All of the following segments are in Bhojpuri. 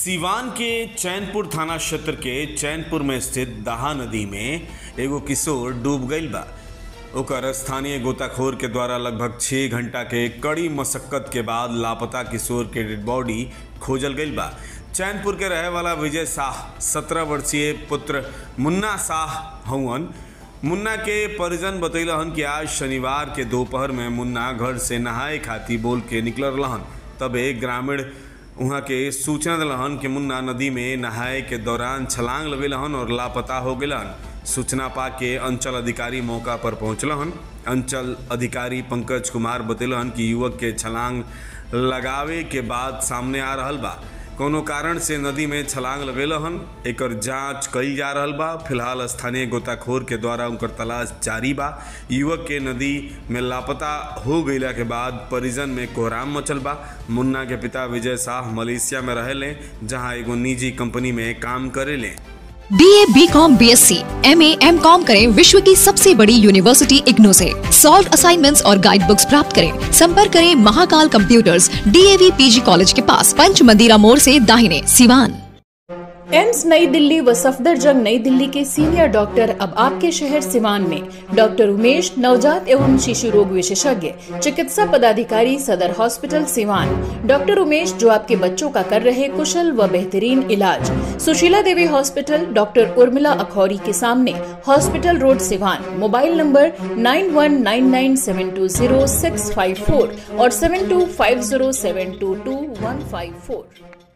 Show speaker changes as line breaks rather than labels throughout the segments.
सीवान के चैनपुर थाना क्षेत्र के चैनपुर में स्थित दहा नदी में एगो किशोर डूब गईल बा ओकर स्थानीय गोताखोर के द्वारा लगभग छः घंटा के कड़ी मशक्कत के बाद लापता किशोर के डेड बॉडी खोजल गईल बा चैनपुर के रहे वाला विजय शाह सत्रह वर्षीय पुत्र मुन्ना शाह हवन मुन्ना के परिजन बतैलहन कि आज शनिवार के दोपहर में मुन्ना घर से नहाए खाती बोल के निकल रहन तबे ग्रामीण वहाँ के सूचना दिलहन कि मुन्ना नदी में नहाए के दौरान छलांग लगेलहन और लापता हो गेलन सूचना पा के अंचल अधिकारी मौका पर पहुंचलहन अंचल अधिकारी पंकज कुमार बतेलहन कि युवक के छलांग लगावे के बाद सामने आ रहल बा कोनो कारण से नदी में छलांग लगेलहन एकर जांच कईल जा रहल बा फिलहाल स्थानीय गोताखोर के द्वारा उनकर तलाश जारी बा युवक के नदी में लापता हो गईला के बाद परिजन में कोहराम मचल बा मुन्ना के पिता विजय शाह मलेशिया में रहेले जहां एगो निजी कंपनी में काम करेले
B A B com B S C M A M com करें विश्व की सबसे बड़ी यूनिवर्सिटी इग्नू से सॉल्व असाइनमेंट्स और गाइड बुक्स प्राप्त करें संपर्क करें Mahakal computers DAV PG college के पास पंच मंदिरा मोड़ से दाहिने सिवान
एम्स नई दिल्ली व सफदरजंग नई दिल्ली के सीनियर डॉक्टर अब आपके शहर सिवान में डॉक्टर उमेश नवजात एवं शिशु रोग विशेषज्ञ चिकित्सा पदाधिकारी सदर हॉस्पिटल सिवान डॉक्टर उमेश जो आपके बच्चों का कर रहे कुशल व बेहतरीन इलाज सुशीला देवी हॉस्पिटल डॉक्टर उर्मिला अखौरी के सामने hospital road Siwan mobile number nine one nine nine seven two zero six five four और seven two five zero seven two two one five four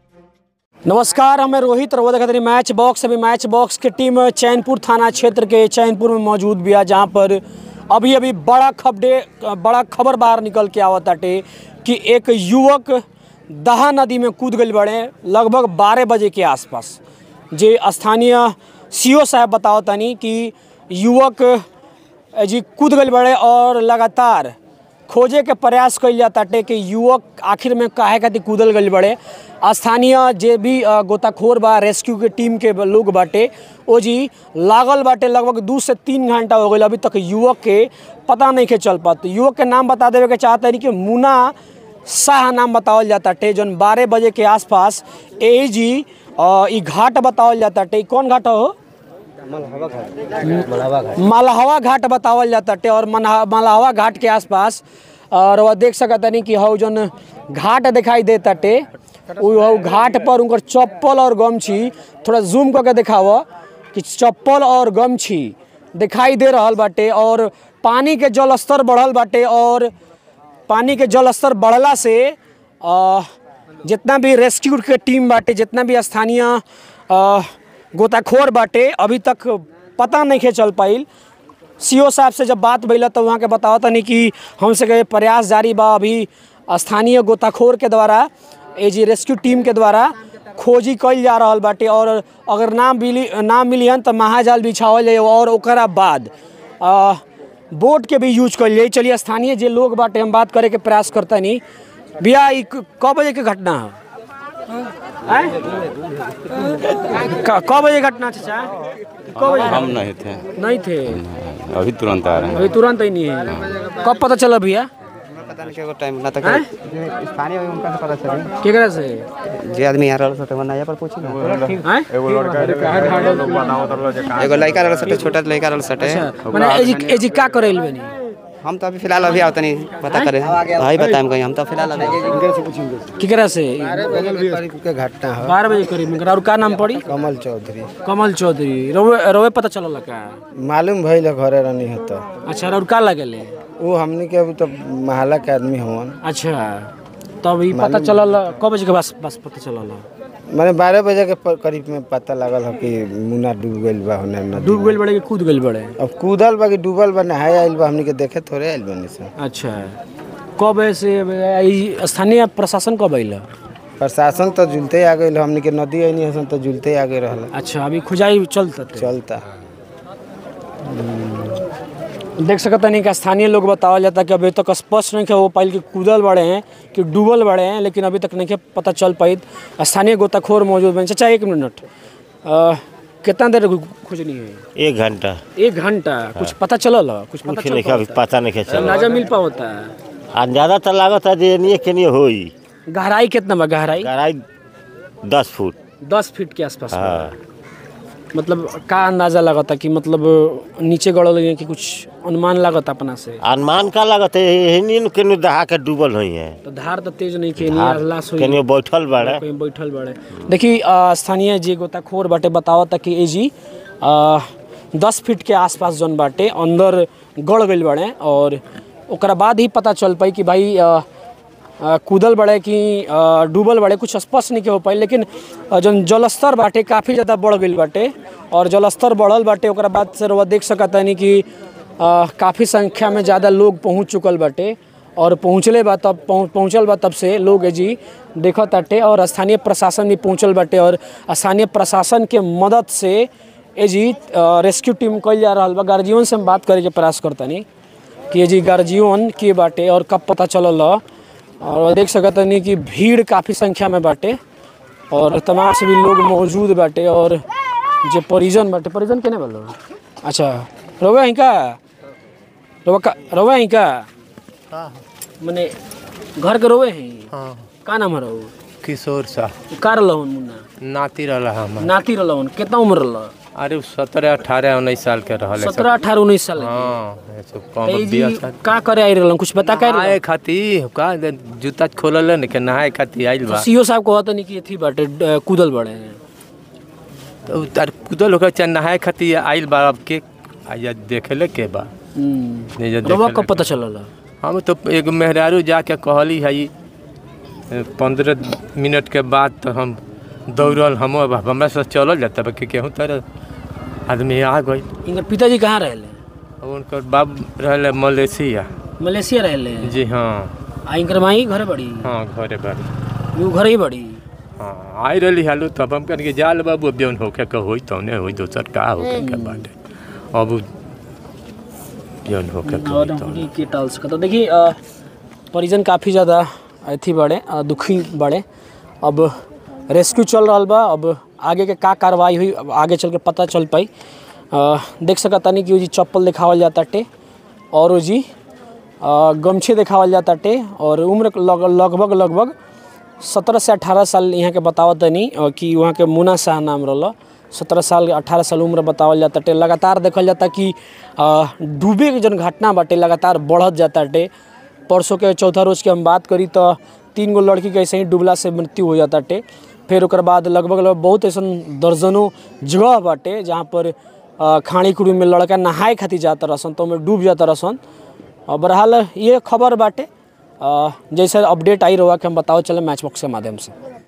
नमस्कार हमें रोहित रवो देखते मैच बॉक्स अभी मैच बॉक्स की टीम चैनपुर थाना क्षेत्र के चैनपुर में मौजूद भी है जहाँ पर अभी अभी बड़ा खबरे बड़ा खबर बाहर निकल के आवत ताटे कि एक युवक दहा नदी में कूद गई बड़े लगभग बारह बजे के आसपास जे स्थानीय सीओ साहब बताओ तनी कि युवक जी कूद गई बड़े और लगातार खोजे के प्रयास कइल जाताटे कि युवक आखिर में काहे खातिर कूदल गइल बड़े स्थानीय जे भी अ, गोताखोर बा रेस्क्यू के टीम के लोग बाटे ओ जी लागल बाटे लगभग दू से तीन घंटा हो गई अभी तक युवक के पता नहीं के चल पाते युवक के नाम बता देवे के चाहते हैं कि मुना शाह नाम बतावल जाताटे जौन बारह बजे के आसपास ए जी अ, ई घाट बतावल जाताटे ई कौन घाट हो मलहवा घाट बतावल जाताटे और मनहा- मलहवा घाट के आसपास और वह देख सकत नहीं कि हौ जौन घाट दिखाई दे ताटे उ हौ घाट पर उनकर चप्पल और गमछी थोड़ा जूम करके दिखाव कि चप्पल और गमछी दिखाई दे रहल बाटे और पानी के जल स्तर बढ़ल बाटे और पानी के जल स्तर बढ़ला से अ, जितना भी रेस्क्यू के टीम बाटे जितना भी स्थानीय अ, गोताखोर बाटे अभी तक पता नहीं के चल पाइल सीओ साहब से जब बात भइला तो वहाँ के बताओ तनी कि हमसे के प्रयास जारी बा अभी स्थानीय गोताखोर के द्वारा ए जी रेस्क्यू टीम के द्वारा खोजी कइल जा रहल बाटे और अगर ना मिली ना मिलियन तो महाजाल बिछावल जाए और ओकरा बाद अ, बोट के भी यूज कइल जाए चलिए स्थानीय जे लोग बाटे हम बात करे के प्रयास करता नहीं भैया ई क- क बजे के घटना है आय? क क बजे घटना चाचा क बजे
हम नहीं थे
नहीं थे
अभी तुरंत आ रहे हैं
अभी तुरंत ही नहीं है कब पता चला भैया
पता नहीं क्या टाइम ना तक
हैं?
स्थानीय होई उनका तो पता चली
केकरा से
जे आदमी यहाँ रहल सटे वना पर पूछी ना
हैं?
एगो लड़का रहल सटे छोटा लड़का रहल सटे
माने एजी एजी का करैल बनी
हम तो अभी फिलहाल अभी आवतनी पता करे भाई बताएम कहीं हम तो फिलहाल अभी
केकरा से
के घटना है
बारह बजे करीब में और का नाम पड़ी
कमल चौधरी
कमल चौधरी रवे रवे पता चलल का
मालूम भइल है घरे रहनी है तो
अच्छा और का लगेले
वो हमनी के अभी तो महला के आदमी हवन
अच्छा तब ई पता चलल कब बजे के बस बस पता चलल
माने बारह बजे के प- करीब में पता लगल है कि मुन्ना डूब गइल बा होने नदी
डूब गइल बड़े कि कूद गइल बड़े
अब कूदल बा कि डूबल बा नहाए आइल बा हमनी के देखे थोड़े आइल बनी से
अच्छा कब ऐसे ई स्थानीय प्रशासन कब अइल
प्रशासन तो जुलते आ गइल हमनी के नदी आइनी हसन तो जुलते आ गए रहल
अच्छा अभी खुजाई चलता
चलता
देख सकत नहीं कि स्थानीय लोग बतावल जाता कि अभी तक स्पष्ट नहीं कि वो पाइल कि कूदल बड़े हैं कि डूबल बड़े हैं लेकिन अभी तक नहीं कि पता चल पाई स्थानीय गोताखोर मौजूद बने चाचा एक मिनट अ, कितना देर खोजनी है
एक घंटा
एक घंटा कुछ पता चलल ह? कुछ पता
कुछ
चल
नहीं अभी पता नहीं के चला
अंदाजा मिल पाता है
अंदाजा तो लागत है जे एनिए के नहीं होई
गहराई कितना बा गहराई
गहराई दस फुट
दस फीट के आसपास
हाँ
बा। मतलब का अंदाजा लगता कि मतलब नीचे गड़ल है कि कुछ अनुमान लगता अपना से
अनुमान का लागत है एहनी केनो दहा के डूबल हुई है
तो धार तो तेज नहीं के
धार
लाश हुई
केनियो बैठल बाड़े
कहीं बैठल बड़े देखी अ, स्थानीय जी गोताखोर बाटे बतावता कि ए जी अ, दस फीट के आसपास जौन बाटे अंदर गड़ गइल बाड़े और ओकरा बाद ही पता चल पाई कि भाई अ, अ, कूदल बड़े कि अ, डूबल बड़े कुछ स्पष्ट नहीं के हो पाई लेकिन अ, जौन जलस्तर बाटे काफ़ी ज़्यादा बढ़ गइल बाटे और जलस्तर बढ़ल बाटे ओकरा बाद से रउआ देख सकतानी कि अ, काफ़ी संख्या में ज़्यादा लोग पहुंच चुकल बाटे और पहुँचले बा तब पहुँ- पहुँचल बा तब से लोग जी देखत ताटे और स्थानीय प्रशासन भी पहुँचल बाटे और स्थानीय प्रशासन के मदद से ए जी अ, रेस्क्यू टीम कइल जा रहल बा गार्जियन से हम बात करे के प्रयास करतनी कि ये जी गार्जियन के बाटे और कब पता चलल ह। और देख सकतनी कि भीड़ काफ़ी संख्या में बाटे और तमाम से भी लोग मौजूद बाटे और जे परिजन बाटे परिजन केने बोलो अच्छा रउआ ही का रउआ का रउआ ही का मने घर के रोवे हैं
हाँ
का नाम है रहो
किशोर सा
का रहन मुन्ना
नाती रहा हम
नाती रहन कितना उम्र रहल
अरे सत्रह अठारह उन्नीस साल के रहल
सत्रह अठारह उन्नीस साल के।
हाँ ये सब
तो
कम
ई जी
बिया साल
का करे आई रहलन कुछ बता कर
नहाए खाती का दे- जूता खोलल है न के नहाए खाती आइल बा
सीओ साहब कहत नहीं कि एथी बाटे ड- कूदल बड़े हैं
तो तार कुदल होकर चाहे नहाए खाती आइल बा अब के आया देखेले के बा
हम्म।
ये जे
रउआ
देखेले
कब पता
के-
चलल
हम तो एगो मेहरारू जाके कहली है पंद्रह मिनट के बाद तो हम दौड़ल हम अब हमरा से चलल जाता कि केहू तरह आदमी आ गई
इनकर पिताजी कहाँ रहले
उनकर बाप रहले मलेशिया
मलेशिया रहले
जी हाँ
आ इनकर माई घरे बड़ी
हाँ घरे बारी
यू घरे ही बड़ी
हाँ आई रही हालू तब हम कहने जाल बाबू अब जौन होके के होई तौने होई दोसर का होके के बाटे अब जौन होके के होई
और
तौने।
हमनी के टाल सकता देखिए अ, परिजन काफ़ी ज़्यादा अथी बड़े अ, दुखी बड़े अब रेस्क्यू चल रहा बा अब आगे के का कार्रवाई हुई अब आगे चल के पता चल पाई अ, देख सकतानी कि वो जी चप्पल दिखावल जाता टे और वो जी अ, गमछे दिखावल जाता टे और उम्र लग, लगभग लगभग सत्रह से अठारह साल यहाँ के बतावत तनी अ, कि वहाँ के मुना शाह नाम रहल सत्रह साल अठारह साल उम्र बतावल जाता टे लगातार देखल जाता कि अ, डूबे के जन घटना बाटे लगातार बढ़त जाता टे परसों के चौथा रोज की हम बात करी तो तीन गो लड़की के ऐसे ही डूबला से मृत्यु हो जाता टे फिर ओकर बाद लगभग लगभग बहुत ऐसा दर्जनों जगह बाटे जहाँ पर अ, खाड़ी खुड़ी में लड़का नहाए खातिर जाता रहसन तो ओमे डूब जाता रहसन और बहरहाल ये खबर बाटे अ, जैसे अपडेट आई रहा कि हम बताओ चले मैच बॉक्स के माध्यम से